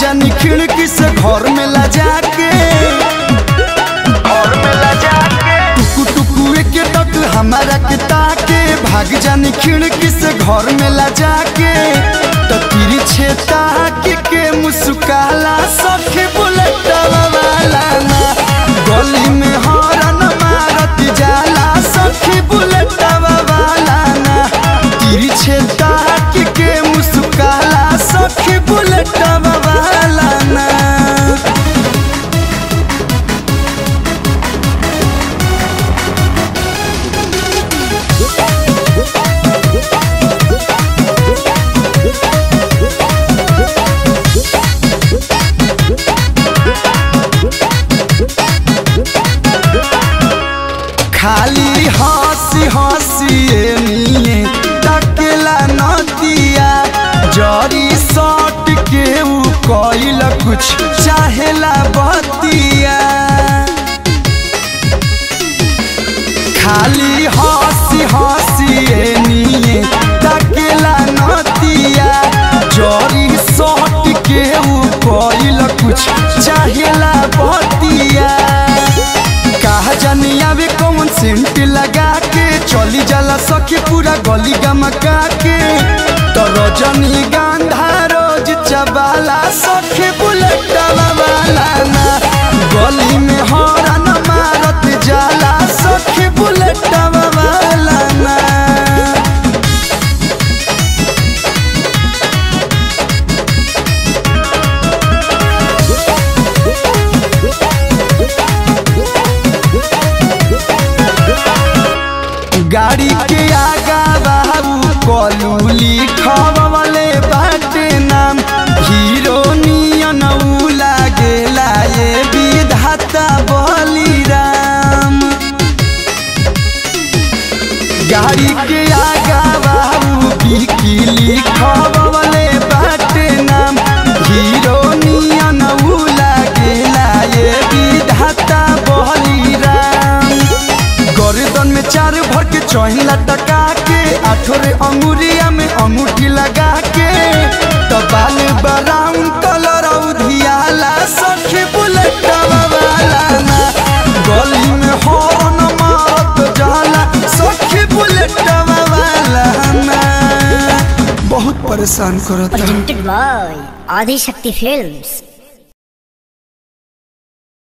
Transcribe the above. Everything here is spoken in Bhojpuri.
जानी खिड़की से घर में ला जाके घर में ला जाके टुकु टुकु के तक हमारा के ताके भाग जानी खिड़की से घर में ला जाके तो तिरछे ताके के मुस्काला सखी बुलेटवा वाला ना गली में हॉर्न मारत जाला सखी बुलेटवा वाला ना तिरछे ताके के मुस्काला सखी बुलेटवा वाला ना खाली हंसी हंसी निये तकेला नदिया जरी सट के उ कइल कुछ चाहेला बतिया खाली हंसी हंसी निये तकेला नदिया जरी सट के उ कइल कुछ चाहेला बतिया कहा जानी आवे कौन सेंट लगा के चली जाला सखी पूरा गली गमका के तो रजनी गांधा रोज चबाला सखी बुलेटवा वाला ना गली में हॉर्न मारत जाला सखी बुलेटवा वाला ना गाड़ी के आगा बाबू कलू लिखवले बाटे नाम हीरो नियन उ लागेला ये विधाता बलिराम गाड़ी के आगा बाबू बिकी लिखवले बाटे नाम हीरो नियन उ लागेला ये विधाता बलिराम गर्दन में चार भर के चौहिला टका के आठोरे अंगुरिया में अंगूठी लगा के तो बाल ब्राउन कलर उधियाला सखी बुलेटवा वाला ना गली में हॉर्न मारत जाला सखी बुलेटवा वाला ना बहुत परेशान करता presented by Adi Shakti Films.